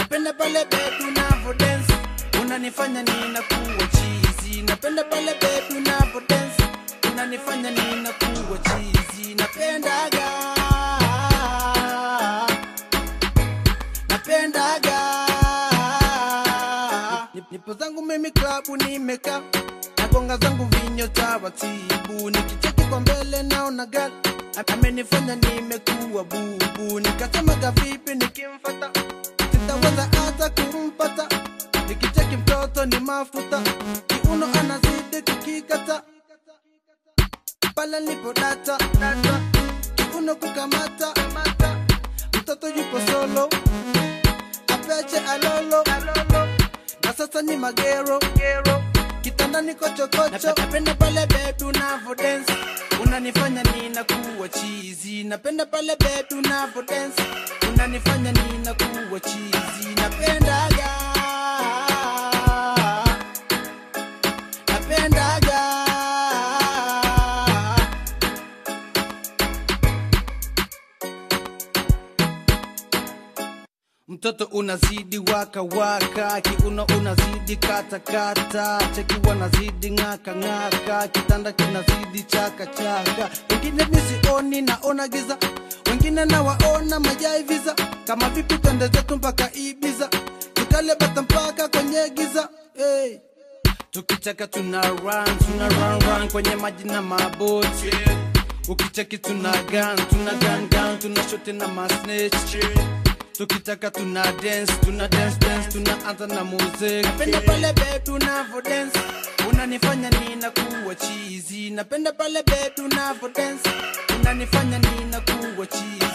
napenda pale baby unavo dance unanifanya ninakuwa chizi napenda pale baby unavo dance unanifanya ninakuwa chizi napendaga napendaga Nip- nipo zangu mimi klabu nimeka nagonga zangu vinyo taratibu nikicheki kwa mbele naona gal amenifanya nimekuwa bubu nikasemaga vipi nikimfata sitaweza hata kumpata nikicheki mtoto ni mafuta kiuno anazidi kukikata pale lipo data data kiuno kukamata kamata mtoto yupo solo apeche alolo na sasa ni magero gero kitandani kochokocho napenda pale bebi unavo dance unanifanya ninakuwa chizi napenda pale bebi unavo dance unanifanya ninakuwa chizi napendaga napendaga mtoto unazidi waka waka kiuno unazidi kata kata cheki wanazidi ng'aka ng'aka kitanda kinazidi chaka chaka wengine misioni naona giza wengine nawaona majai visa kama vipi twende zetu mpaka ibiza tukale bata mpaka kwenye giza hey. tukicheka tuna run tuna run run kwenye maji na maboti ukicheki tuna gun tuna gun gun tuna shote na masnitch tukitaka tuna dance tuna dance dance tunaanza na muziki napenda pale baby unavo dance unanifanya ninakuwa chizi napenda pale baby unavo dance unanifanya ninakuwa chizi